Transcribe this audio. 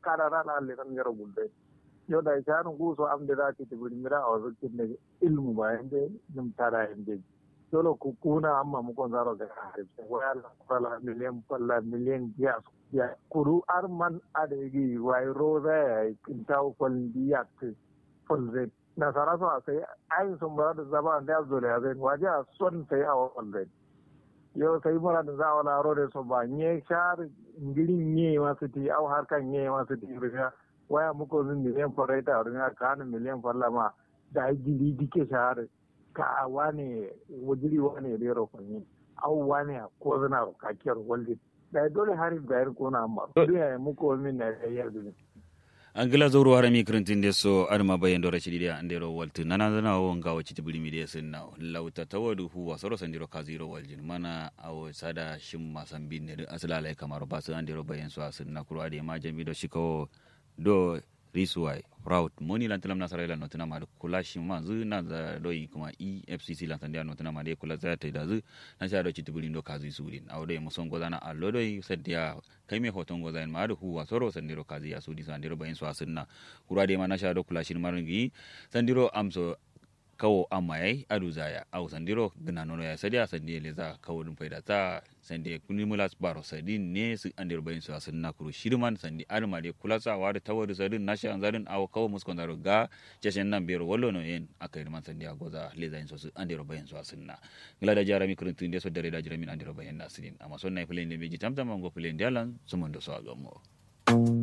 kada ra na le kan garo gulde yo da ta ran ku so am da ra ti buri mira a wasu kin ne ilmu ba yande nim tara yande dole ku kuna amma mu kon zaro ga harif waya la kala miliyan palla miliyan ya ya kuru arman adegi wai roza kintaw kol biyak folze na sara so sai ayin sun bara da zaba da zo da zai waje a son sai a folze yo sai mura da zawa na rode so ba nye shar ngirin nye masu ti au harkan nye masu ti riga waya muko zin miliyan fareta riga kana miliyan farlama da gili dike shahar ka wane wajiri wane rero fanyi au wane ko zana kakiyar walde da dole harin bayar kona amma duniya muko min na yayyar duniya angila zoro harami kirintinde so adama bayen dora ciɗiɗi andero waltu nanadana o ngawa citi bulimi ɗe senna lawta tawadu huwa soro sandiro kasiro waljin mana awo sada shimma sambinne ɗo asalalay kamaro baso andero bayen so a senna kuro ade ma jamiɗo sikawo do risuwai proud moni lantilam nasara ila notina ma kula shimma zu na za do yi kuma efcc lantan dia notina ma de kula za ta da zu na sha do citi bulin do kazi sudin awo do muson gozana allo do yi sadia kai me hoton goza ma do huwa soro sandiro kazi ya sudi sandiro bayin so asinna kura de ma na sha do kula shin marungi sandiro amso kawo amma yayi adu zaya au sandiro gina nono ya sadia sandi le za kawo dum faida ta sandi kuni mulas baro sadi ne su andir bayin su asin na kuru shirman sandi alma de kulasa wa da tawadu sadin na shan zadin au kawo muskon zaro ga jeshen nan bero wallo no yen akai man sandi agoza le zayin su andir bayin su asin na gila da jarami kurun tun de so dare da jiramin andir bayin na asin amma son na filen de meji tamtam ngo filen de alan sumun do so agamo